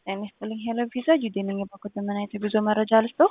ጤና ይስጥልኝ ሄሎ ቪዛ ጁዴ ነኝ። የባኮት ምን አይነት የጉዞ መረጃ ልስጠው?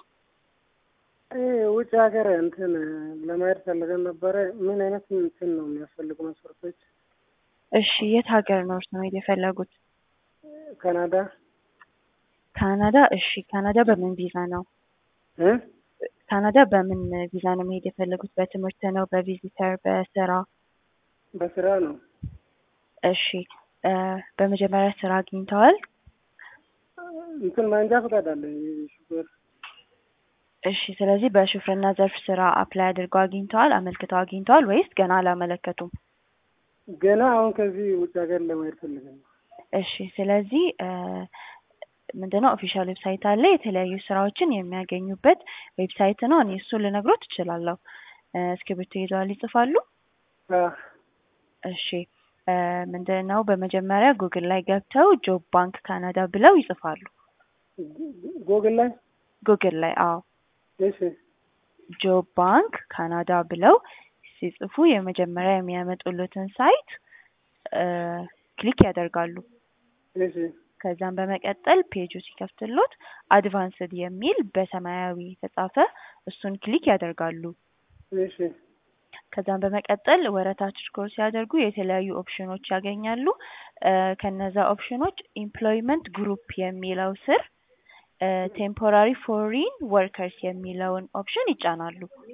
ውጭ ሀገር እንትን ለማየት ፈልገን ነበረ። ምን አይነት እንትን ነው የሚያስፈልጉ መስፈርቶች? እሺ የት ሀገር ነው እርስዎ መሄድ የፈለጉት? ካናዳ ካናዳ። እሺ ካናዳ በምን ቪዛ ነው? እ ካናዳ በምን ቪዛ ነው መሄድ የፈለጉት? በትምህርት ነው? በቪዚተር? በስራ? በስራ ነው። እሺ በመጀመሪያ ስራ አግኝተዋል? እንትን መንጃ ፈቃድ አለ ሹፌር። እሺ ስለዚህ በሹፍርና ዘርፍ ስራ አፕላይ አድርገው አግኝተዋል? አመልክተው አግኝተዋል ወይስ ገና አላመለከቱም? ገና አሁን ከዚህ ውጭ ሀገር ለማየት ፈልገን ነው። እሺ ስለዚህ ምንድነው ኦፊሻል ዌብሳይት አለ የተለያዩ ስራዎችን የሚያገኙበት ዌብሳይት ነው። እኔ እሱን ልነግሮት እችላለሁ። እስክሪብቶ ይዘዋል ይጽፋሉ? አ እሺ ምንድነው በመጀመሪያ ጉግል ላይ ገብተው ጆብ ባንክ ካናዳ ብለው ይጽፋሉ። ጎግል ላይ ጉግል ላይ አዎ እሺ ጆብ ባንክ ካናዳ ብለው ሲጽፉ የመጀመሪያ የሚያመጡለትን ሳይት ክሊክ ያደርጋሉ። እሺ ከዛም በመቀጠል ፔጁ ሲከፍትሎት አድቫንስድ የሚል በሰማያዊ የተጻፈ እሱን ክሊክ ያደርጋሉ። እሺ ከዛም በመቀጠል ወረታች ስክሮል ሲያደርጉ የተለያዩ ኦፕሽኖች ያገኛሉ። ከነዛ ኦፕሽኖች ኢምፕሎይመንት ግሩፕ የሚለው ስር ቴምፖራሪ ፎሪን ወርከርስ የሚለውን ኦፕሽን ይጫናሉ።